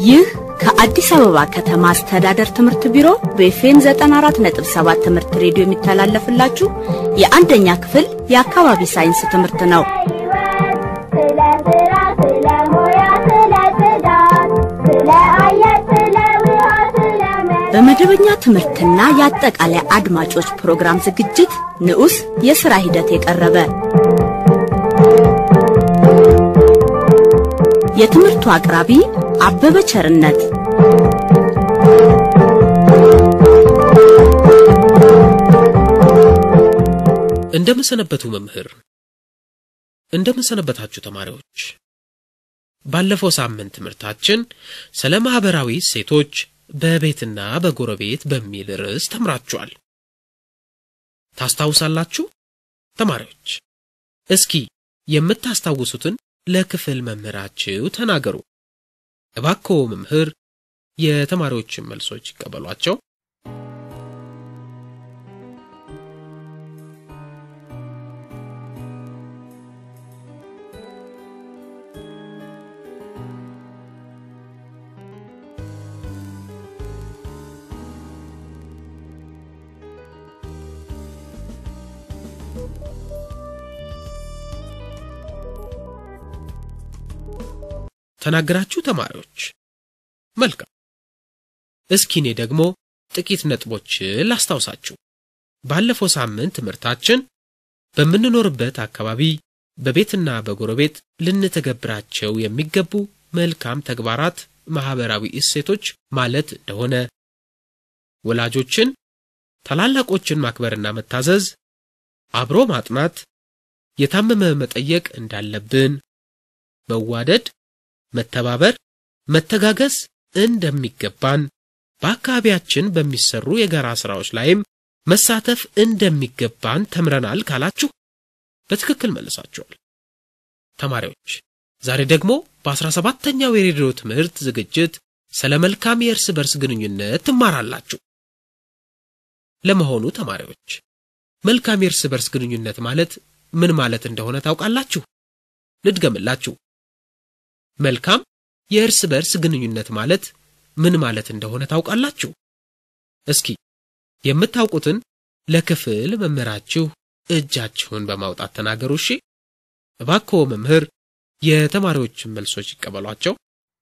ይህ ከአዲስ አበባ ከተማ አስተዳደር ትምህርት ቢሮ በኤፍኤም 94.7 ትምህርት ሬዲዮ የሚተላለፍላችሁ የአንደኛ ክፍል የአካባቢ ሳይንስ ትምህርት ነው። ስለ ስራ፣ ስለ ሙያ፣ ስለ ጽዳት፣ ስለ አየር፣ ስለ ውሃ፣ ስለ መሬት በመደበኛ ትምህርትና የአጠቃላይ አድማጮች ፕሮግራም ዝግጅት ንዑስ የሥራ ሂደት የቀረበ የትምህርቱ አቅራቢ አበበ ቸርነት እንደምንሰነበቱ መምህር፣ እንደምንሰነበታችሁ ተማሪዎች። ባለፈው ሳምንት ትምህርታችን ስለ ማህበራዊ እሴቶች በቤትና በጎረቤት በሚል ርዕስ ተምራችኋል። ታስታውሳላችሁ ተማሪዎች? እስኪ የምታስታውሱትን ለክፍል መምህራችሁ ተናገሩ። እባክዎ መምህር የተማሪዎችን መልሶች ይቀበሏቸው። ተናገራችሁ ተማሪዎች? መልካም። እስኪ እኔ ደግሞ ጥቂት ነጥቦችን ላስታውሳችሁ። ባለፈው ሳምንት ትምህርታችን በምንኖርበት አካባቢ በቤትና በጎረቤት ልንተገብራቸው የሚገቡ መልካም ተግባራት ማህበራዊ እሴቶች ማለት እንደሆነ፣ ወላጆችን፣ ታላላቆችን ማክበርና መታዘዝ፣ አብሮ ማጥናት፣ የታመመ መጠየቅ እንዳለብን፣ መዋደድ መተባበር፣ መተጋገዝ እንደሚገባን በአካባቢያችን በሚሰሩ የጋራ ሥራዎች ላይም መሳተፍ እንደሚገባን ተምረናል ካላችሁ በትክክል መልሳችኋል። ተማሪዎች ዛሬ ደግሞ በአስራ ሰባተኛው የሬዲዮ ትምህርት ዝግጅት ስለ መልካም የእርስ በርስ ግንኙነት ትማራላችሁ። ለመሆኑ ተማሪዎች መልካም የእርስ በርስ ግንኙነት ማለት ምን ማለት እንደሆነ ታውቃላችሁ? ልድገምላችሁ። መልካም የእርስ በርስ ግንኙነት ማለት ምን ማለት እንደሆነ ታውቃላችሁ? እስኪ የምታውቁትን ለክፍል መምህራችሁ እጃችሁን በማውጣት ተናገሩ። እሺ፣ እባክዎ መምህር የተማሪዎችን መልሶች ይቀበሏቸው።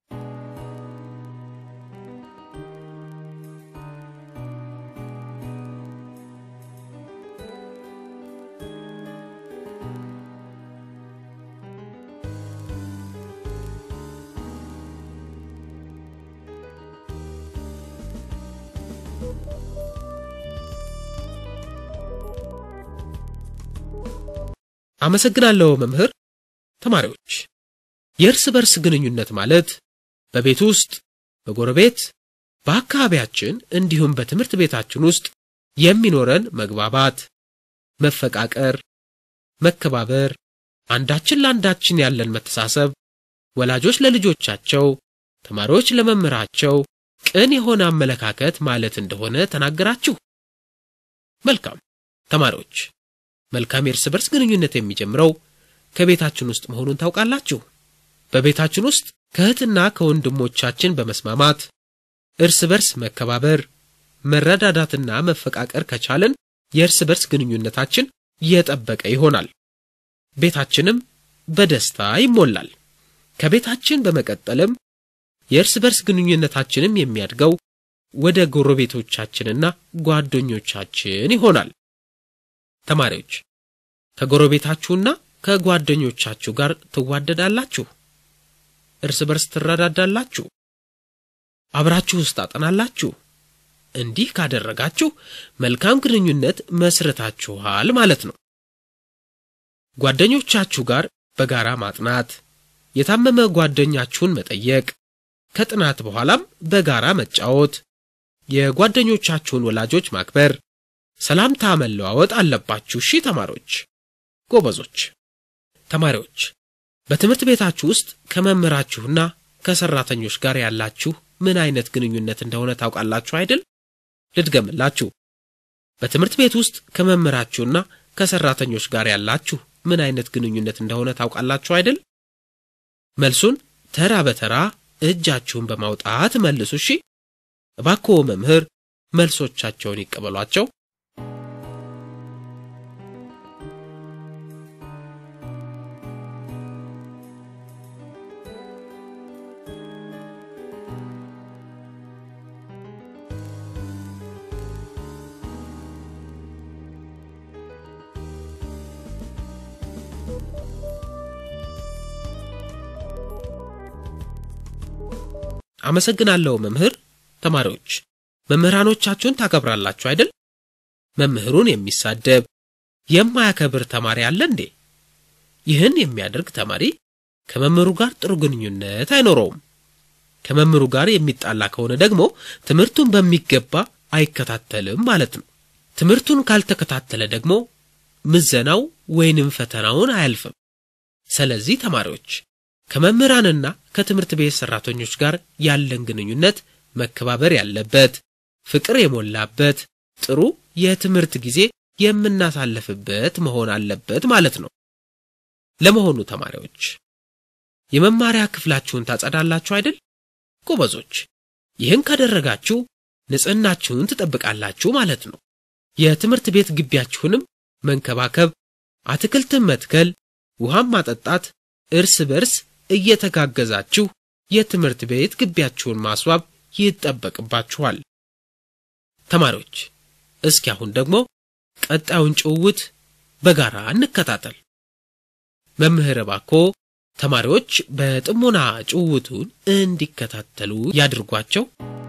አመሰግናለሁ መምህር። ተማሪዎች የእርስ በርስ ግንኙነት ማለት በቤት ውስጥ፣ በጎረቤት፣ በአካባቢያችን እንዲሁም በትምህርት ቤታችን ውስጥ የሚኖረን መግባባት፣ መፈቃቀር፣ መከባበር፣ አንዳችን ለአንዳችን ያለን መተሳሰብ፣ ወላጆች ለልጆቻቸው፣ ተማሪዎች ለመምህራቸው ቅን የሆነ አመለካከት ማለት እንደሆነ ተናገራችሁ። መልካም ተማሪዎች መልካም የእርስ በርስ ግንኙነት የሚጀምረው ከቤታችን ውስጥ መሆኑን ታውቃላችሁ። በቤታችን ውስጥ ከእህትና ከወንድሞቻችን በመስማማት እርስ በርስ መከባበር፣ መረዳዳትና መፈቃቀር ከቻለን የእርስ በርስ ግንኙነታችን የጠበቀ ይሆናል። ቤታችንም በደስታ ይሞላል። ከቤታችን በመቀጠልም የእርስ በርስ ግንኙነታችንም የሚያድገው ወደ ጎረቤቶቻችንና ጓደኞቻችን ይሆናል። ተማሪዎች ከጎረቤታችሁና ከጓደኞቻችሁ ጋር ትዋደዳላችሁ? እርስ በርስ ትረዳዳላችሁ? አብራችሁ ውስጥ ታጠናላችሁ? እንዲህ ካደረጋችሁ መልካም ግንኙነት መስርታችኋል ማለት ነው። ጓደኞቻችሁ ጋር በጋራ ማጥናት፣ የታመመ ጓደኛችሁን መጠየቅ፣ ከጥናት በኋላም በጋራ መጫወት፣ የጓደኞቻችሁን ወላጆች ማክበር ሰላምታ መለዋወጥ አለባችሁ። እሺ ተማሪዎች ጎበዞች። ተማሪዎች በትምህርት ቤታችሁ ውስጥ ከመምህራችሁና ከሰራተኞች ጋር ያላችሁ ምን አይነት ግንኙነት እንደሆነ ታውቃላችሁ አይደል? ልድገምላችሁ። በትምህርት ቤት ውስጥ ከመምህራችሁና ከሰራተኞች ጋር ያላችሁ ምን አይነት ግንኙነት እንደሆነ ታውቃላችሁ አይደል? መልሱን ተራ በተራ እጃችሁን በማውጣት መልሱ። እሺ፣ እባክዎ መምህር መልሶቻቸውን ይቀበሏቸው። አመሰግናለሁ መምህር። ተማሪዎች መምህራኖቻችሁን ታከብራላችሁ አይደል? መምህሩን የሚሳደብ የማያከብር ተማሪ አለ እንዴ? ይህን የሚያደርግ ተማሪ ከመምህሩ ጋር ጥሩ ግንኙነት አይኖረውም። ከመምህሩ ጋር የሚጣላ ከሆነ ደግሞ ትምህርቱን በሚገባ አይከታተልም ማለት ነው። ትምህርቱን ካልተከታተለ ደግሞ ምዘናው ወይንም ፈተናውን አያልፍም። ስለዚህ ተማሪዎች ከመምህራንና ከትምህርት ቤት ሰራተኞች ጋር ያለን ግንኙነት መከባበር ያለበት፣ ፍቅር የሞላበት፣ ጥሩ የትምህርት ጊዜ የምናሳልፍበት መሆን አለበት ማለት ነው። ለመሆኑ ተማሪዎች የመማሪያ ክፍላችሁን ታጸዳላችሁ አይደል? ጎበዞች፣ ይህን ካደረጋችሁ ንጽህናችሁን ትጠብቃላችሁ ማለት ነው። የትምህርት ቤት ግቢያችሁንም መንከባከብ፣ አትክልትን መትከል፣ ውሃም ማጠጣት፣ እርስ በርስ እየተጋገዛችሁ የትምህርት ቤት ግቢያችሁን ማስዋብ ይጠበቅባችኋል። ተማሪዎች እስኪ አሁን ደግሞ ቀጣዩን ጭውውት በጋራ እንከታተል። መምህር እባክዎ ተማሪዎች በጥሞና ጭውውቱን እንዲከታተሉ ያድርጓቸው።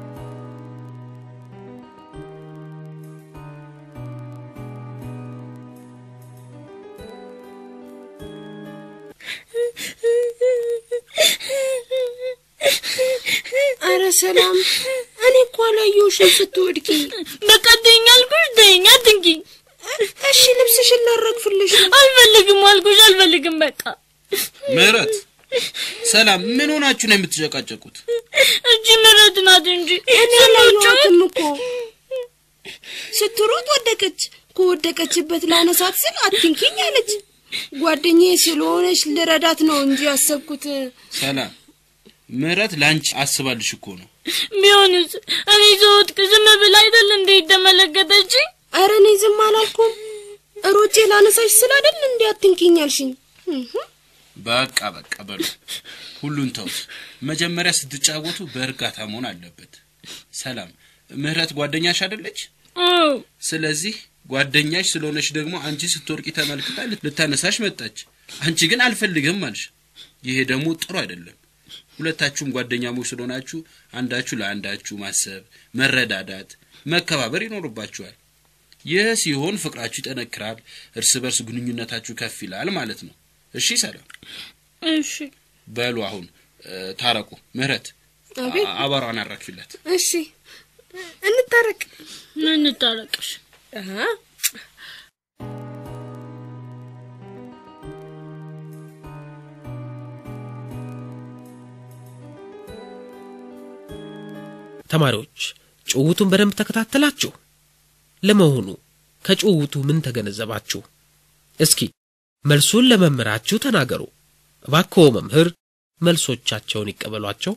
አረ ሰላም፣ እኔ እኮ አላየሁሽም ስትወድቂ። በቃ ተይኝ አልኩሽ፣ ተይኝ፣ አትንኪኝ። እሺ ልብስሽን ላረግፍልሽ ነው። አልፈልግም አልኩሽ፣ አልፈልግም። በቃ ምህረት፣ ሰላም፣ ምን ሆናችሁ ነው የምትጨቃጨቁት? እጅ ምረት ናት እንጂ እኔ አላየኋትም እኮ ስትሮጥ ወደቀች። ከወደቀችበት ላነሳት ስል አትንኪኝ አለች። ጓደኛዬ ስለሆነች ልረዳት ነው እንጂ ያሰብኩት። ሰላም፣ ምህረት ለአንቺ አስባልሽ እኮ ነው። ቢሆንስ እኔ ስወድቅ ዝም ብላ አይደል እንዴ ተመለከተችኝ? አረ እኔ ዝም አላልኩም። ሮጬ ላነሳሽ ስል አይደል እንዴ አትንኪኝ አልሽኝ። እህ፣ በቃ በቃ በሉ፣ ሁሉን ተውት። መጀመሪያ ስትጫወቱ በእርጋታ መሆን አለበት። ሰላም፣ ምህረት ጓደኛሽ አይደለች? አዎ ስለዚህ ጓደኛሽ ስለሆነች ደግሞ አንቺ ስትወርቂ ተመልክታ ልታነሳሽ መጣች። አንቺ ግን አልፈልግም አልሽ። ይሄ ደግሞ ጥሩ አይደለም። ሁለታችሁም ጓደኛሞች ስለሆናችሁ አንዳችሁ ለአንዳችሁ ማሰብ፣ መረዳዳት፣ መከባበር ይኖርባችኋል። ይህ ሲሆን ፍቅራችሁ ይጠነክራል፣ እርስ በርስ ግንኙነታችሁ ከፍ ይላል ማለት ነው። እሺ ሰላም፣ እሺ በሉ አሁን እ፣ ታረቁ። ምህረት አቤት። አ- አቧራዋን አራግፊላት። እሺ እንታረቅ። ምን ታረቅሽ? አሃ ተማሪዎች ጭውውቱን በደንብ ተከታተላችሁ? ለመሆኑ ከጭውውቱ ምን ተገነዘባችሁ? እስኪ መልሱን ለመምህራችሁ ተናገሩ። እባክዎ መምህር መልሶቻቸውን ይቀበሏቸው።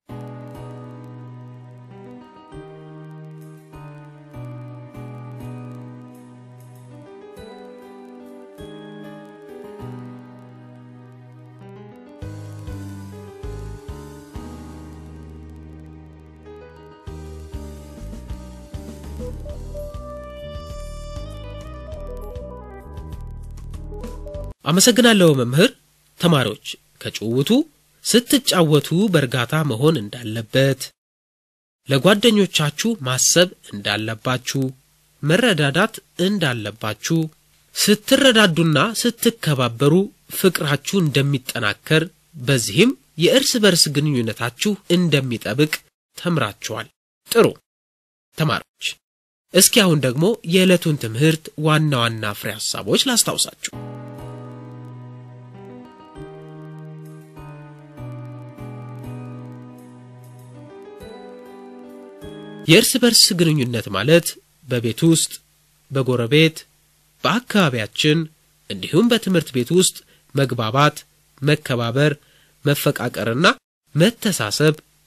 አመሰግናለሁ መምህር። ተማሪዎች ከጭውውቱ ስትጫወቱ በእርጋታ መሆን እንዳለበት፣ ለጓደኞቻችሁ ማሰብ እንዳለባችሁ፣ መረዳዳት እንዳለባችሁ፣ ስትረዳዱና ስትከባበሩ ፍቅራችሁ እንደሚጠናከር፣ በዚህም የእርስ በርስ ግንኙነታችሁ እንደሚጠብቅ ተምራችኋል። ጥሩ ተማሪዎች፣ እስኪ አሁን ደግሞ የዕለቱን ትምህርት ዋና ዋና ፍሬ ሐሳቦች ላስታውሳችሁ። የእርስ በርስ ግንኙነት ማለት በቤት ውስጥ፣ በጎረቤት፣ በአካባቢያችን እንዲሁም በትምህርት ቤት ውስጥ መግባባት፣ መከባበር፣ መፈቃቀርና መተሳሰብ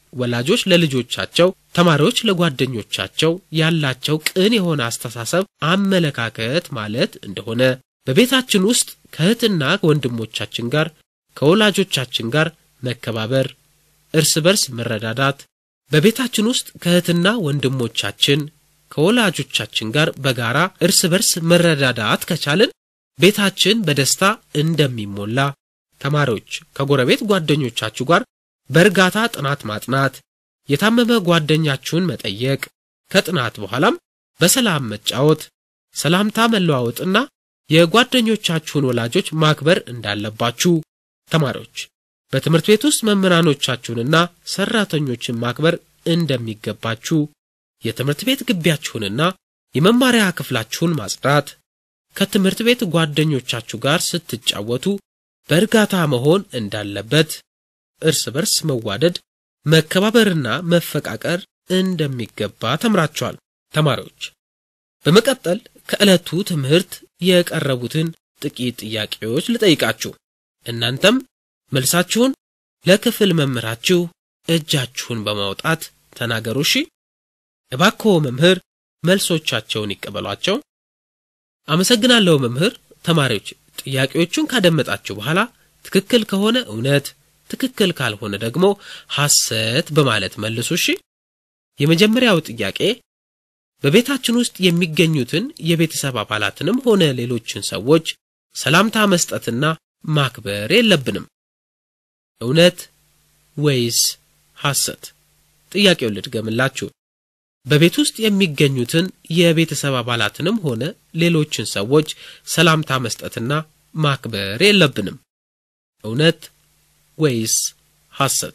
ወላጆች ለልጆቻቸው፣ ተማሪዎች ለጓደኞቻቸው ያላቸው ቅን የሆነ አስተሳሰብ፣ አመለካከት ማለት እንደሆነ በቤታችን ውስጥ ከእህትና ወንድሞቻችን ጋር ከወላጆቻችን ጋር መከባበር፣ እርስ በርስ መረዳዳት፣ በቤታችን ውስጥ ከእህትና ወንድሞቻችን ከወላጆቻችን ጋር በጋራ እርስ በርስ መረዳዳት ከቻልን ቤታችን በደስታ እንደሚሞላ ተማሪዎች ከጎረቤት ጓደኞቻችሁ ጋር በእርጋታ ጥናት ማጥናት፣ የታመመ ጓደኛችሁን መጠየቅ፣ ከጥናት በኋላም በሰላም መጫወት፣ ሰላምታ መለዋወጥና የጓደኞቻችሁን ወላጆች ማክበር እንዳለባችሁ ተማሪዎች በትምህርት ቤት ውስጥ መምህራኖቻችሁንና ሰራተኞችን ማክበር እንደሚገባችሁ የትምህርት ቤት ግቢያችሁንና የመማሪያ ክፍላችሁን ማጽዳት፣ ከትምህርት ቤት ጓደኞቻችሁ ጋር ስትጫወቱ በእርጋታ መሆን እንዳለበት፣ እርስ በርስ መዋደድ፣ መከባበርና መፈቃቀር እንደሚገባ ተምራችኋል። ተማሪዎች በመቀጠል ከዕለቱ ትምህርት የቀረቡትን ጥቂት ጥያቄዎች ልጠይቃችሁ። እናንተም መልሳችሁን ለክፍል መምህራችሁ እጃችሁን በማውጣት ተናገሩ። እሺ። እባክዎ መምህር መልሶቻቸውን ይቀበሏቸው። አመሰግናለሁ መምህር። ተማሪዎች ጥያቄዎቹን ካደመጣችሁ በኋላ ትክክል ከሆነ እውነት፣ ትክክል ካልሆነ ደግሞ ሐሰት በማለት መልሱ። እሺ። የመጀመሪያው ጥያቄ በቤታችን ውስጥ የሚገኙትን የቤተሰብ አባላትንም ሆነ ሌሎችን ሰዎች ሰላምታ መስጠትና ማክበር የለብንም። እውነት ወይስ ሐሰት? ጥያቄውን ልድገምላችሁ። በቤት ውስጥ የሚገኙትን የቤተሰብ አባላትንም ሆነ ሌሎችን ሰዎች ሰላምታ መስጠትና ማክበር የለብንም። እውነት ወይስ ሐሰት?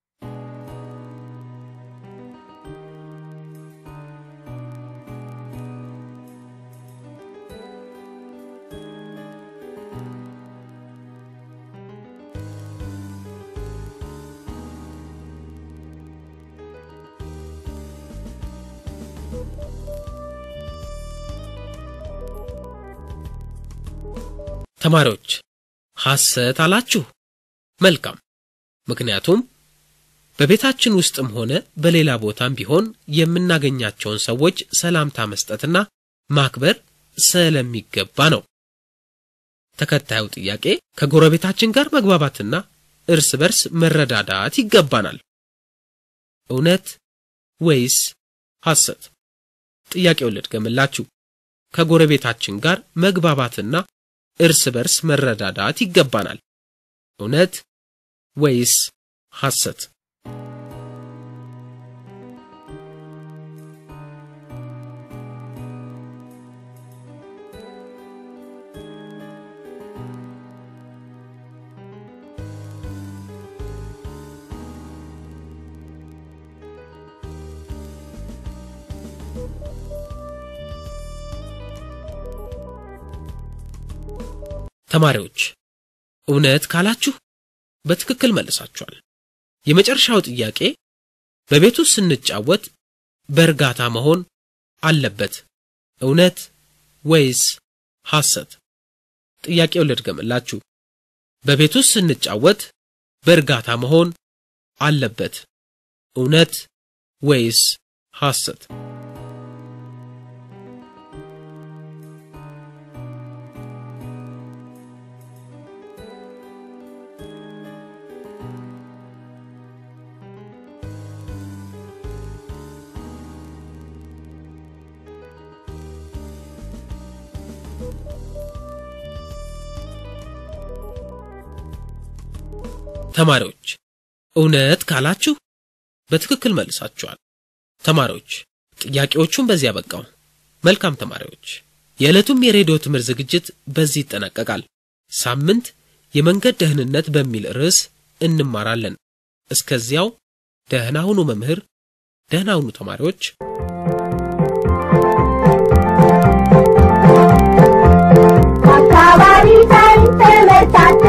ተማሪዎች ሐሰት አላችሁ። መልካም። ምክንያቱም በቤታችን ውስጥም ሆነ በሌላ ቦታም ቢሆን የምናገኛቸውን ሰዎች ሰላምታ መስጠትና ማክበር ስለሚገባ ነው። ተከታዩ ጥያቄ ከጎረቤታችን ጋር መግባባትና እርስ በርስ መረዳዳት ይገባናል። እውነት ወይስ ሐሰት? ጥያቄውን ልድገምላችሁ። ከጎረቤታችን ጋር መግባባትና እርስ በርስ መረዳዳት ይገባናል። እውነት ወይስ ሐሰት? ተማሪዎች እውነት ካላችሁ በትክክል መልሳችኋል። የመጨረሻው ጥያቄ በቤት ውስጥ ስንጫወት በእርጋታ መሆን አለበት። እውነት ወይስ ሐሰት? ጥያቄው ልድገምላችሁ። በቤት ውስጥ ስንጫወት በእርጋታ መሆን አለበት። እውነት ወይስ ሐሰት? ተማሪዎች እውነት ካላችሁ በትክክል መልሳችኋል። ተማሪዎች ጥያቄዎቹን በዚህ ያበቃው። መልካም ተማሪዎች፣ የዕለቱም የሬዲዮ ትምህርት ዝግጅት በዚህ ይጠናቀቃል። ሳምንት የመንገድ ደህንነት በሚል ርዕስ እንማራለን። እስከዚያው ደህና ሁኑ መምህር፣ ደህና ሁኑ ተማሪዎች። አካባቢ ሳይንስ ትምህርታችን